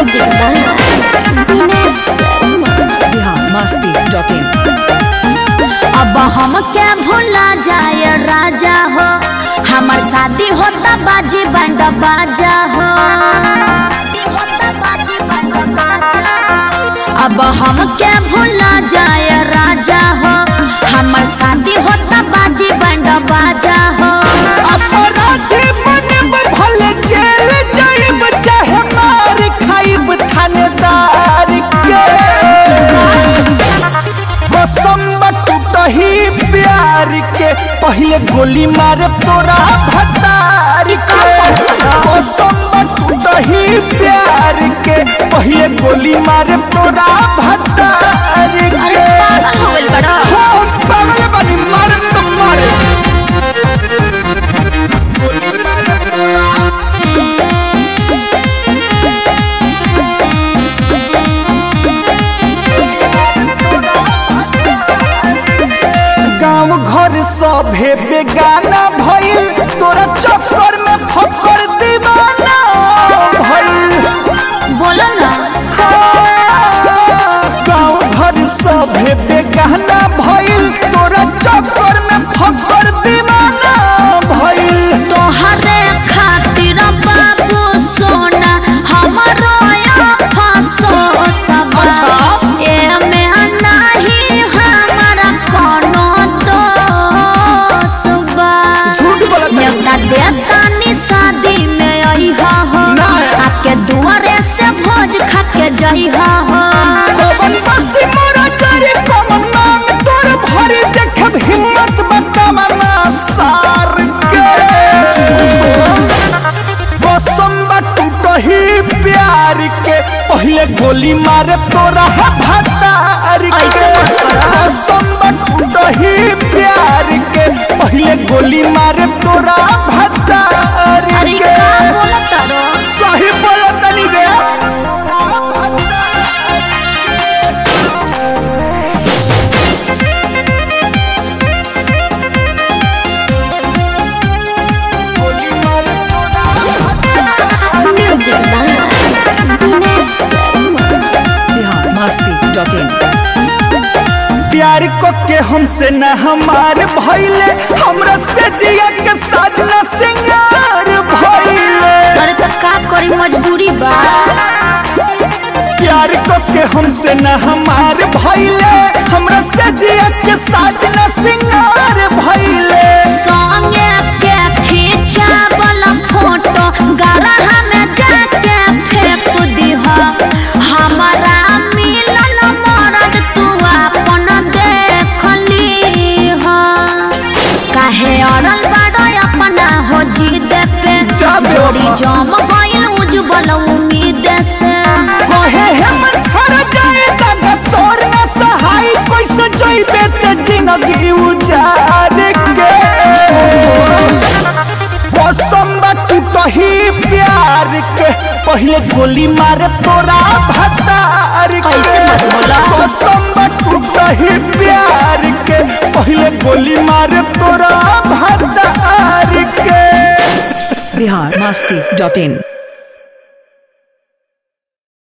Music by Dinesh Sharma. Bihar Masti dot in अब हम क्या भूला जाए राजा हो हमार शादी होता बाजी बंड बाजा हो अब हम क्या भूला जाए राजा हो हमार शादी होता बाजी बंड बाजा हो अपराधी बनब भले जेल जाइब चाहे मार खाइब थानेदार के कसम टूटही प्यार के पहले गोली मारे तोरा भतार के कसम टूटही प्यार के पहले गोली मारे तोरा भतार के पागल हो गइल बड़ा हो पागल बनी मारे तो मारे गोली मारे तोरा गांव घर सभे बेगाना भइल तोरा चक्कर में फकर दीवाना भइल बोलो ना गांव घर सभे बेगाना भइल तोरा चक्कर में फकर दीवाना भइल तोहरे खातिर बाबू सोना हमारो फसो सब अच्छा। एमे नाही हमारा कोनो दोष बा झूठ बोलत बानी। न्योता देता नी शादी में अइहा हो ना। आके दुआरे से भोज खा के जइहा हो कवन बसी मोरा चरी कवन मांग तोर भरी देखब हिम्मत बकमना सार के कसम टूटही प्यार के पहले गोली मारे तोरा भतार के ऐसे मत करो। कसम टूटही प्यार के पहले गोली मारे तोरा भतार अरे के का बोलत रो सही बोलतनी रे गोली मारे तोरा music by Dinesh Sharma. Bihar Masti dot in प्यार को के हमसे न हमार भइले हमरा से जिया के साजना सिंगार भइले अरे त का करी मजबूरी बा प्यार को के हमसे न हमार भइले हमरा से जिया के साजना सिंगार भइले संगे के खींचावल फोटो गरहा में जाके फेंक दीह हमारा मिलल मरद तू अपन देख लीह काहे अड़ल बड़ अपना हो जिद पे जा बे जोड़ी बाबा। जम गइल उज्जवल उम्मीद से कहे हमर हर जाए दागा तोर न सहाय कैसे जइबे ते जिंदगी उजार के कसम टूटही प्यार के पहले गोली मारे तोरा भतार के ऐसे मत बोला। कसम टूटही प्यार के पहले गोली मारे तोरा भतार के बिहार मस्ती डॉट इन